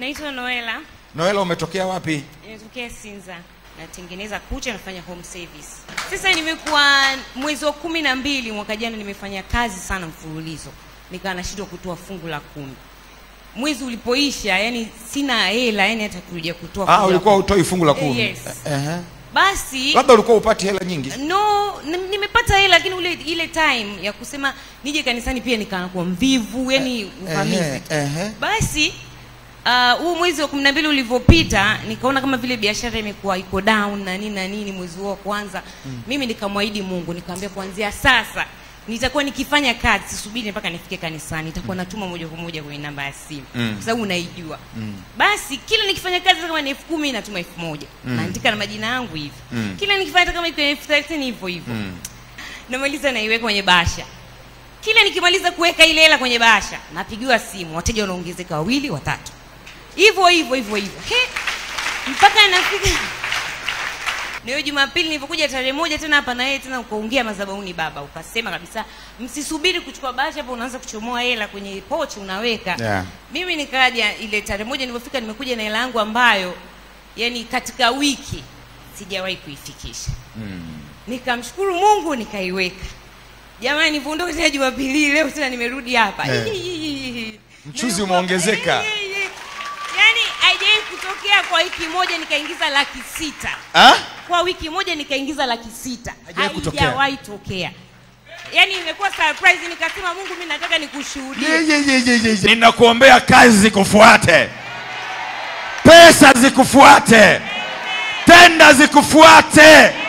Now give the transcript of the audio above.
Naitwa Noela, Noela, umetokea wapi? nimetokea Sinza, natengeneza kucha, nafanya home service. Sasa nimekuwa mwezi wa kumi na mbili mwaka jana, nimefanya kazi sana mfululizo, nikawa nashindwa kutoa fungu la kumi. Mwezi ulipoisha, yani sina hela, yani hata kuja kutoa Ah, fungu la ulikuwa kumi. utoi fungu la kumi. Yes. Ehe. Basi Labda ulikuwa upati hela nyingi. no nim- nimepata hela lakini ule ile time ya kusema nije kanisani pia nikakuwa mvivu yani uvamizi Ehe, ehe. basi ah, huu uh, mwezi wa kumi na mbili ulivyopita nikaona kama vile biashara imekuwa iko down na nini na nini mwezi huo wa kwanza mm. mimi nikamwahidi mungu nikamwambia kuanzia sasa nitakuwa nikifanya kazi sisubiri mpaka nifike kanisani nitakuwa natuma moja kwa moja kwenye namba ya simu Mm. kwa sababu unaijua basi kila nikifanya kazi hata kama ni elfu kumi natuma elfu moja naandika na majina yangu hivi Mm. kila nikifanya hata kama iko elfu thelathini hivyo hivyo Mm. namaliza naiweka kwenye bahasha kila nikimaliza kuweka ile hela kwenye bahasha napigiwa simu wateja wanaongezeka wawili watatu hivyo hivyo hivyo hivyo He, mpaka nafika na hiyo jumapili nilivyokuja tarehe moja tena hapa na yeye tena ukaongea madhabahuni baba ukasema kabisa msisubiri kuchukua bahasha hapo unaanza kuchomoa hela kwenye pochi unaweka Yeah. mimi nikaja ile tarehe moja nilipofika nimekuja na hela yangu ambayo yani katika wiki sijawahi kuifikisha nikamshukuru mungu nikaiweka jamani nivyoondoka tena jumapili leo tena nimerudi hapa Eh. Mchuzi Nilikuwa- umeongezeka. Eh, eh, eh. yaani haijawahi kutokea kwa wiki moja nikaingiza laki sita Ah? kwa wiki moja nikaingiza laki sita Haijawahi kutokea. haijawahi tokea yaani imekuwa surprise nikasema mungu mi nataka nikushuhudie Ye, ye, ye, ye, ye, ye. Ninakuombea kazi zikufuate, pesa zikufuate, tenda zikufuate,